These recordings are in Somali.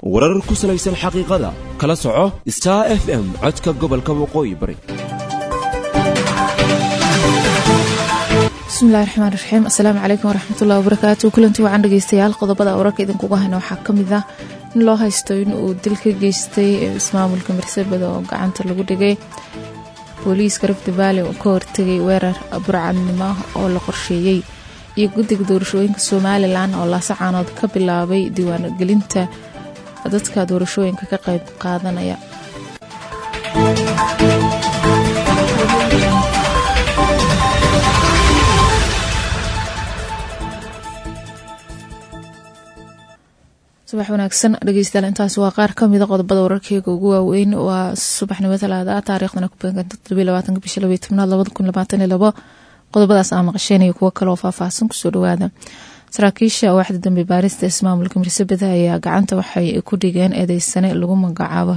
warar ku salaysan xaqiiqada kala soco star f m codka gobolka waqooyi bari bismillahi raxmaan raxiim assalaamu calaykum waraxmatullahi wabarakaatu kulanti wacan dhegeystayaal qodobada wararka idinkuga hayna waxaa ka mid ah in loo haysto in uu dil ka geystay ismaamulka marsabada oo gacanta lagu dhigay booliiska rift valley oo ka hortegay weerar burcadnimo oo la qorsheeyey iyo guddiga doorashooyinka somalilan oo laasacaanood ka bilaabay diiwaangelinta dadka doorashooyinka ka qayb qaadanaya subax wanaagsan dhegeystayaal intaas waa qaar kamida qodobada wararkeyga ugu waaweyn waa subaxnimo talaada taariikhdana ku beeganta todobiylabaatanka bisha labaiy tobnaad labada kun labaatan iyo labo qodobadaas aa maqasheen iyo kuwo kale oo faahfaahsan kusoo dhawaada saraakiisha waaxda dambe baarista ismaamulka mirsabada ayaa gacanta waxay ku dhigeen eedeysane lagu magacaabo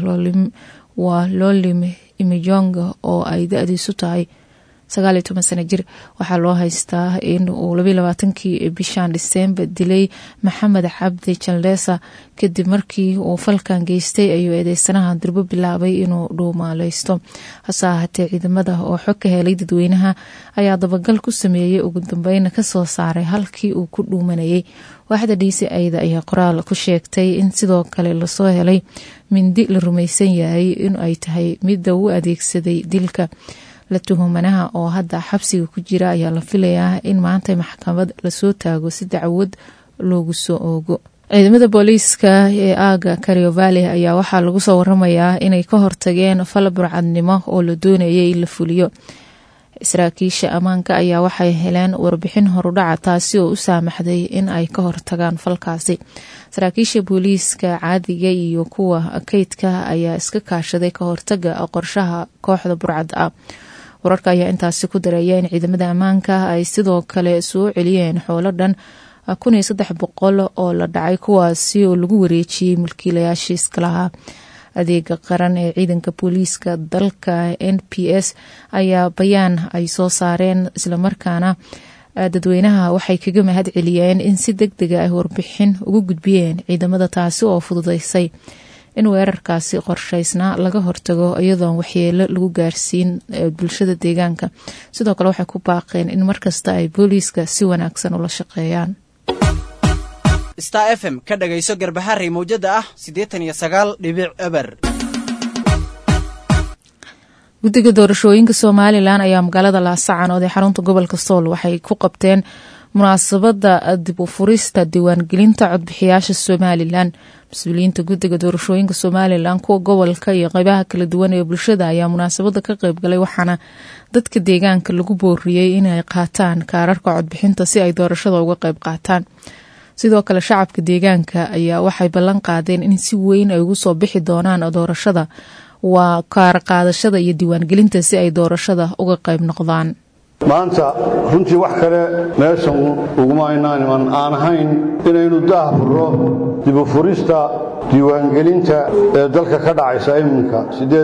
waa lolime imijonga oo ay da-diisu tahay sagaal iyo toban sano jir waxaa loo haystaa in uu labaiy labaatankii bishan disembar dilay maxamed cabdi jaldesa kadib markii uu falkan geystay ayuu eedeysanaha durbo bilaabay inuu dhuumaaleysto hase ahaatee ciidamada oo xog ka helay dadweynaha ayaa dabagal ku sameeyey ugu dambeyn kasoo saaray halkii uu ku dhuumanayay waaxda dhiisi ayda ayaa qoraal ku sheegtay in sidoo kale lasoo helay mindi la rumaysan yahay in ay tahay midda u adeegsaday dilka la tuhumanaha oo hadda xabsiga ku jira ayaa la filayaa in maanta maxkamad lasoo taago si dacwad loogu soo oogo ciidamada booliiska ee aaga kariovale ayaa waxaa lagu soo waramayaa inay ka hortageen fal burcadnimo oo la doonayay in la fuliyo saraakiisha ammaanka ayaa waxay heleen warbixin horudhaca taasi oo u saamaxday in ay ka hortagaan falkaasi saraakiisha booliiska caadiga iyo kuwa kaydka ayaa iska kaashaday ka hortaga qorshaha kooxda burcadda ah wararka ayaa intaasi ku dareeya in ciidamada ammaanka ay sidoo kale soo celiyeen xoolo dhan kun iyo saddex boqol oo la dhacay kuwaasi oo lagu wareejiyey mulkiilayaashii iskalahaa adeega qaran ee ciidanka booliiska dalka n p s ayaa bayaan ay soo saareen islamarkaana dadweynaha waxay kaga mahad celiyeen in si deg dega ay warbixin ugu gudbiyeen ciidamada taasi oo fududeysay in weerarkaasi qorsheysnaa laga hortago iyadoon waxyeelo lagu gaarsiin bulshada deegaanka sidoo kale waxay ku baaqeen in markasta ay booliiska si wanaagsan ula shaqeeyaan star f m ka dhagayso garbaharey mawjada ah siddeetan iyo sagaal dhibic eber guddiga doorashooyinka somalilan ayaa magaalada laasacanood ee xarunta gobolka sool waxay ku qabteen munaasabada dib u furista diiwaangelinta codbixiyaasha somalilan mas-uuliyiinta guddiga doorashooyinka somalilan kuwa gobolka iyo qeybaha kala duwan ee bulshada ayaa munaasabada ka qeybgalay waxaana dadka deegaanka lagu booriyey inay qaataan kaararka codbixinta si ay doorashada uga qeyb qaataan sidoo kale shacabka deegaanka ayaa waxay ballan qaadeen in si weyn ay ugu soo bixi doonaan doorashada waa kaar qaadashada iyo diiwaangelinta si ay doorashada uga qayb noqdaan maanta runtii wax kale meeshan uguma aynaan iman aan ahayn inaynu daah furro dibufurista diiwaangelinta ee dalka ka dhacaysa iminka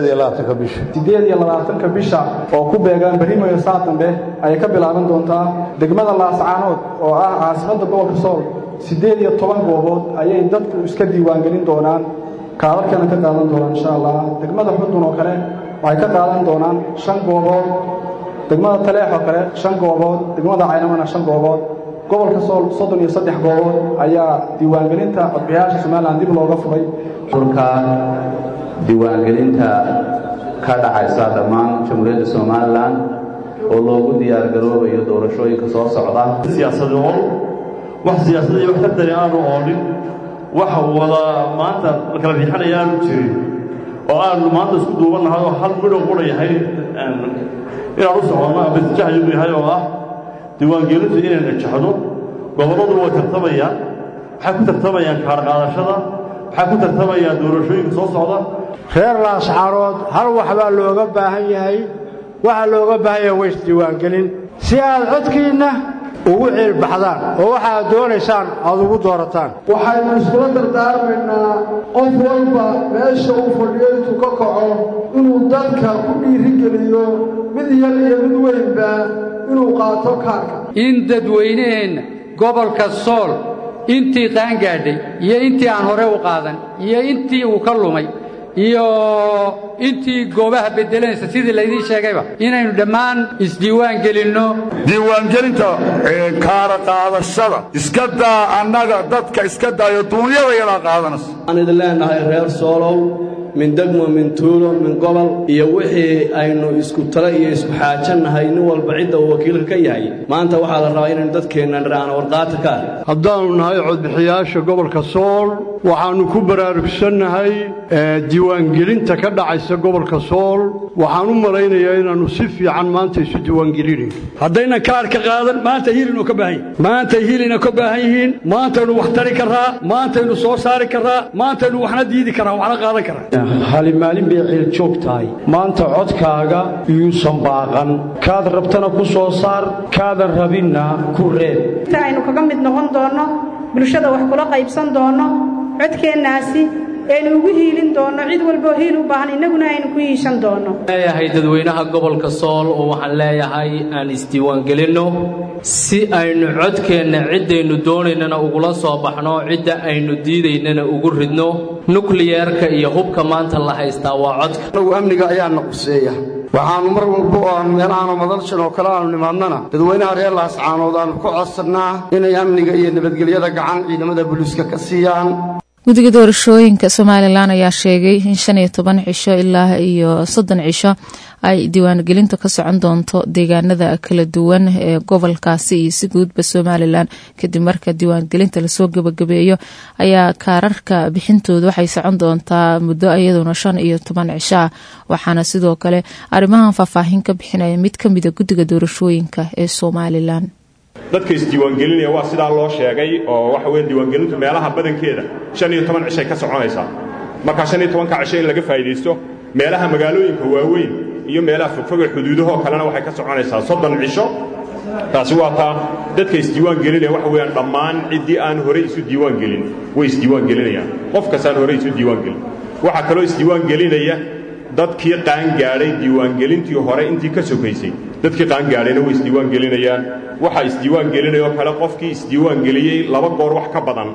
bisha bisha oo ku beegaan barimayo saa dambe ayay ka bilaaban doontaa degmada laascaanood oo ah caasimadda gobolka sool siddeed iyo toban goobood ayay dadku iska diiwaangelin doonaan kaadarkana ka qaadan doonaan insha allah degmada xudun oo kale waxay ka qaadan doonaan shan goobood degmada taleex oo kale shan goobood degmada caynamana shan goobood gobolka sool soddon iyo saddex goobood ayaa diiwaangelinta codbixiyaasha somalilan dib looga furay xulka diiwaangelinta ka dhacaysa dhammaan jamhuuriyadda somalilan oo loogu diyaargaroobayo doorashooyinka soo socda siyaasadoon wax siyaasada iyo wax tartani aanu oolin waxa wada maanta la kala riixanaya aanu jirin oo aanu maanta isku duubannahay oo hal midhow qura yahay inaan u soconno abasjaxyugu yahay oo ah diiwaangelintu inay najaxdo gobolladu way tartamayaan waxay ku tartamayaan kaarqaadashada waxay ku tartamayaan doorashooyinka soo socda reer laascaanood hal wax baa looga baahan yahay waxaa looga baahan yahay waysdiiwaangelin si aad codkiinna ugu ciilbaxdaan oo waxaad doonaysaan aad ugu doorataan waxaynu iskula dardaarmaynaa qof walba meesha uu fadhiyo intuu ka kaco inuu dadka ku dhiirigeliyo mid yar iyo mid weynba inuu qaato kaarka in dadweynaheenna gobolka sool intii qaangaadhay iyo intii aan hore u qaadan iyo intii uu ka lumay iyo intii goobaha beddelanaysa sidii laydiin sheegayba inaynu dhammaan isdiiwaan gelinno diiwaangelinta kaara qaadashada iska daa annaga dadka iska daayo duunyada yadaa qaadanaysa waxaan idin leenahay reer soolow min degmo min tuulo min gobol iyo wixii aynu isku tala iyo isku xaajannahay nin walba cidda uu wakiilka ka yahay maanta waxaa la rabaa inaynu dadkeenna dhiraano warqaata ka ah haddaannu nahay codbixiyaasha gobolka sool waxaannu ku baraarugsannahay diiwaangelinta ka dhacaysa gobolka sool waxaan u malaynayaa inaannu si fiican maanta isu diiwaangelinayno haddaynan kaarka qaadan maanta hiilinoo ka baahan yihin maantay hiilina ka baahan yihiin maantaynu wax tari karraa maantaynu soo saari karraa maantaynu waxna diidi karraa waxna qaadan karraa hali maalin bay ciil joog tahay maanta codkaaga yuusan baaqan kaad rabtana ku soo saar kaadan rabinna ku reeb inta aynu kaga mid noqon doonno bulshada wax kula qaybsan doonno codkeennaasi aynu ugu hiilin doonno cid walboo hiil u baahan innaguna aynu ku hiishan doonno leeyahay dadweynaha gobolka sool oo waxaan leeyahay aan isdiiwaangelinno si aynu codkeenna ciddaynu doonaynana ugula soo baxno cidda aynu diidaynana ugu ridno nukliyerka iyo hubka maanta la haystaa waa codka anagu amniga ayaana quseeya waxaannu mar walba oo aanu meelahaanu madalshan oo kale aanu nimaadnana dadweynaha reer laascaanood aanu ku codsannaa inay amniga iyo nabadgelyada gacan ciidamada booliiska ka siiyaan guddiga doorashooyinka somalilan ayaa sheegay in shan iyo toban cisho ilaa iyo soddon cisho ay diiwaangelintu ka socon doonto deegaanada kala duwan ee gobolkaasi iyo si guudba somalilan kadib marka diiwaangelinta lasoo gabagabeeyo ayaa kaararka bixintooda waxay socon doontaa muddo iyaduna shan iyo toban cisho ah waxaana sidoo kale arrimahan faahfaahin ka bixinaya mid ka mida guddiga doorashooyinka ee somalilan dadka isdiiwaangelinaya waa sidaa loo sheegay oo waxa weeye diiwaangelintu meelaha badankeeda shan iyo toban cishay ka soconaysaa markaa shan iyo tobanka cisho in laga faa'iidaysto meelaha magaalooyinka waaweyn iyo meelaha fogfoga xuduudahoo kalena waxay ka soconaysaa soddon cisho taasi waa taa dadka isdiiwaangelinaya waxa weeyaan dhammaan ciddii aan horey isu diiwaangelin way isdiiwaangelinayaan qof kastaan horey isu diiwaangelin waxaa kaloo isdiiwaangelinaya dadkii qaangaadhay diiwaangelintii hore intii ka sokaysay dadkii qaangaadhayna way isdiiwaangelinayaan waxaa isdiiwaangelinaya oo kale qofkii isdiiwaangeliyey laba goor wax ka badan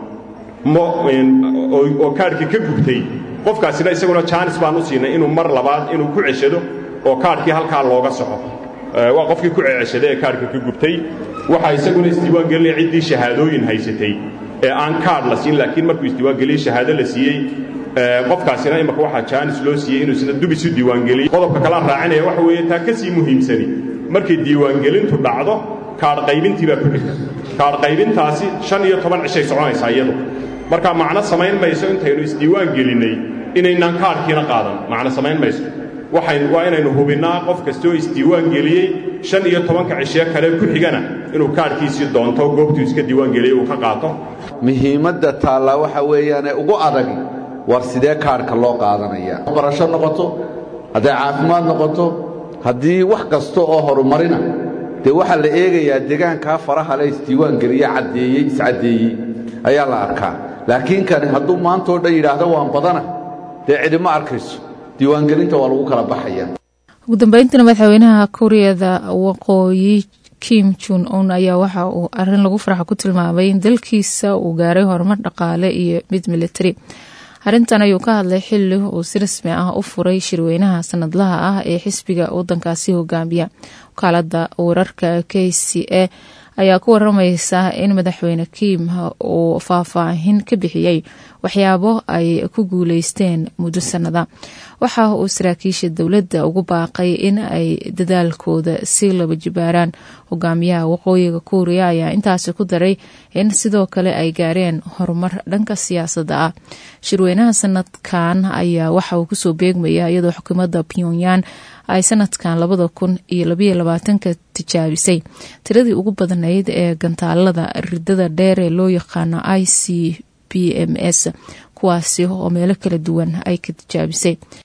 oo kaadhkii ka gubtay qofkaasina isaguna jaanis baan u siinay inuu mar labaad inuu ku ceshado oo kaadhkii halkaa looga soco waa qofkii ku ceceshaday ee kaadhka ka gubtay waxaa isaguna isdiiwaangelinaya ciddii shahaadooyin haysatay ee aan kaadh la siin laakiin markuu isdiiwaangeliyey shahaado la siiyey qofkaasina imaka waxaa jaanis loo siiyey inuu sida dub isu diiwaangeliyo qodobka kalaan raacinaya waxa weeye taa ka sii muhiimsani markay diiwaangelintu dhacdo kaadh qaybintii baa ku xigta kaadh qaybintaasi shan iyo toban cishay soconaysaa iyadu markaa macno samayn mayso intaynu isdiiwaan gelinnay inaynaan kaadhkiina qaadan macno samayn mayso waxaynu waa inaynu hubinnaa qof kastoo isdiiwaan geliyey shan iyo tobanka cishee kale ku xigana inuu kaadhkiisii doonto goobtuu iska diiwaan geliyey uu ka qaato muhiimadda taallaa waxa weeyaane ugu adag war sidee kaadhka loo qaadanaya barasho noqoto hadday caafimaad noqoto haddii wax kasta oo horumarina dee waxaa la eegayaa deegaankaa faraha le isdiiwaangeliye caddeeyey iscaddeeyey ayaa la arkaa laakiin kani hadduu maantao dhan yidhaahdo waan badana dee cidima arkayso diiwaangelinta waa lagu kala baxaya ugu dambeyntiina madaxweynaha kuuriyada waqooyi kim jun un ayaa waxa uu arin lagu farxa ku tilmaamay in dalkiisa uu gaaray horumar dhaqaale iyo mid militari arrintan ayuu ka hadlay xili uu si rasmi ah u furay shirweynaha sanadlaha ah ee xisbiga wadankaasi hogaamiya wakaalada wararka k c a ayaa ku waramaysa in madaxweyne kiim uu faahfaahin ka bixiyey waxyaabo ay ku guuleysteen muddo sanada waxa uu saraakiisha dowladda ugu baaqay in ay dadaalkooda si laba jibaaraan hogaamiyaha waqooyiga kuuriya ayaa intaasi ku daray in sidoo kale ay gaareen horumar dhanka siyaasadda ah shirweynaha sanadkan ayaa waxa uu kusoo beegmaya iyadoo xukuumadda pyongyang ay sanadkan labada kun iyo labaiyo labaatanka tijaabisay tiradii ugu badnayd ee gantaalada ridada dheer ee loo yaqaano i c b m s kuwaasi oo meelo kala duwan ay ka tijaabisay